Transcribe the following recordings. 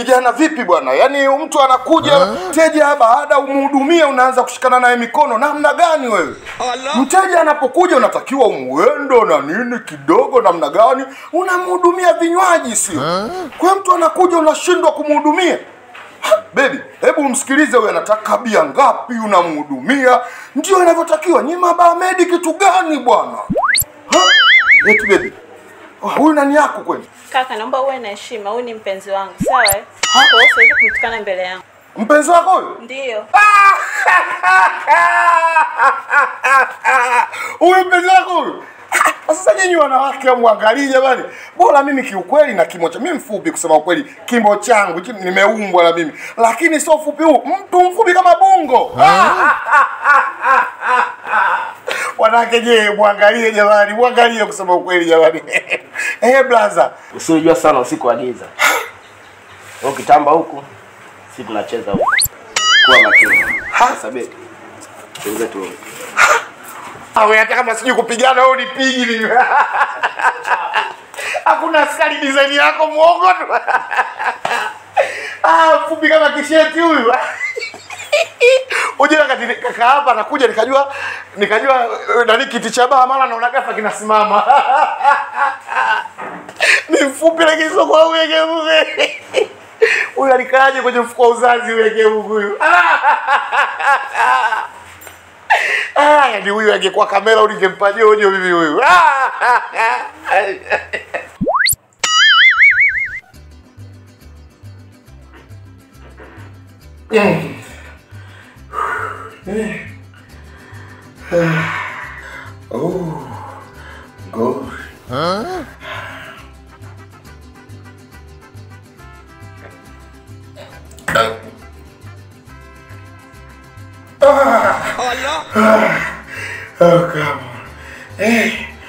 kijana vipi bwana? Yaani mtu anakuja mteja, baada umhudumie, unaanza kushikana naye mikono, namna gani wewe? Mteja anapokuja unatakiwa umwendo na nini kidogo, namna gani unamhudumia vinywaji, sio? Kwa hiyo mtu anakuja unashindwa kumhudumia. Ha, Baby, hebu umsikilize huyu anataka bia ngapi, unamhudumia. Ndio inavyotakiwa. Nyi mabamedi kitu gani bwana? Ha? Eti baby. Oh, Huyu nani yako kweli? Kaka, naomba uwe na heshima. Huyu ni mpenzi wangu, sawa? eh? Kwa hiyo siwezi kumtukana mbele yangu. Mpenzi wako huyu? Ndiyo. Huyu mpenzi wako huyu? Ah, Sasa nyinyi wanawake mwangalie jamani. Bora mimi kiukweli na kimo cha mimi mfupi kusema ukweli, kimo changu hichi nimeumbwa na mimi. Lakini sio ufupi huu, mtu mfupi kama bungo. Wanawake je, mwangalie jamani, mwangalie kusema ukweli jamani. Eh, blaza. Usijua sana usiku wa giza. Wewe ukitamba huku, si tunacheza huku. Kuwa makini. Sasa beti. Tuweze tu. Awe hata kama sijui kupigana wewe unipigi mimi. Hakuna askari design yako muongo tu. Ah, fupi kama kisheti huyu. Uje wakati kaka hapa anakuja nikajua nikajua eh, nani kiti cha baa mara naona gafa kinasimama. Ni mfupi lakini sio kwa huyu yegemuge. Huyu alikaaje kwenye mfuko wa uzazi huyu yegemuge huyu? Ah, yani huyu angekuwa kamera uningempa jojo mimi huyu. Oh, God. Oh, come on. Eh.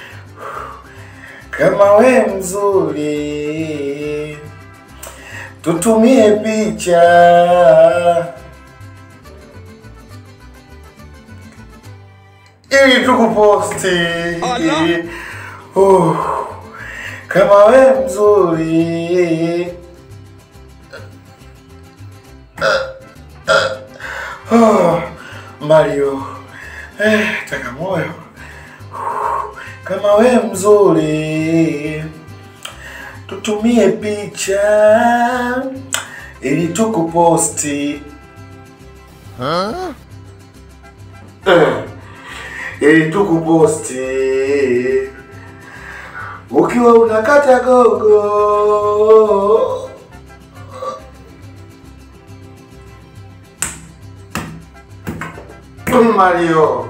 Kama we mzuri tutumie picha ili tukuposti. Oh. Kama we mzuri Oh, Mario eh, taka moyo kama we mzuri tutumie picha ili tukuposti eh, ili tukuposti ukiwa unakata gogo Mario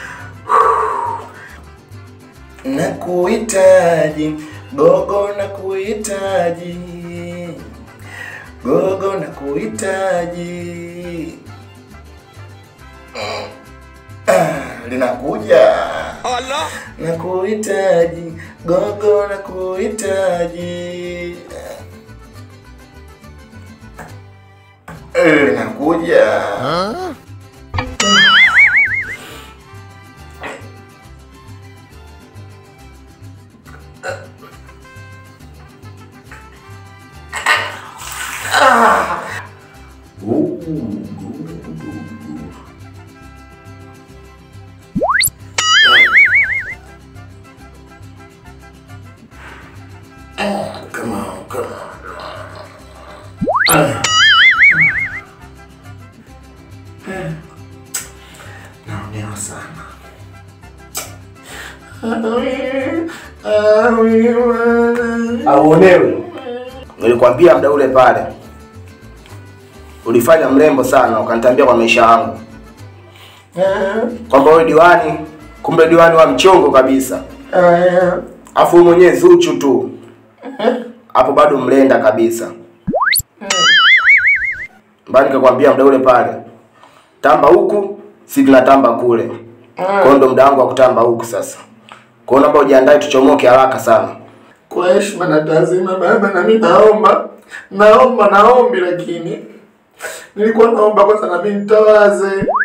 nakuhitaji gogo nakuhitaji gogo nakuhitaji Ah, linakuja nakuhitaji gogo nakuhitaji Eh, linakuja Come on, come on. Naonewa sana. Auonewi. Nilikwambia muda ule pale. Ulifanya mrembo sana ukanitambia kwa maisha yangu. Kwamba wewe diwani, kumbe diwani wa mchongo kabisa. Afu wewe mwenyewe Zuchu tu. Hapo bado mlenda kabisa. Mbali nikakwambia muda ule pale. Tamba huku, si tunatamba kule. Kwa hiyo ndo muda wangu wa kutamba huku sasa. Kwa hiyo naomba ujiandae tuchomoke haraka sana. Kwa heshima na taazima baba, na mimi naomba naomba naombi, lakini nilikuwa naomba kwanza na mimi nitawaze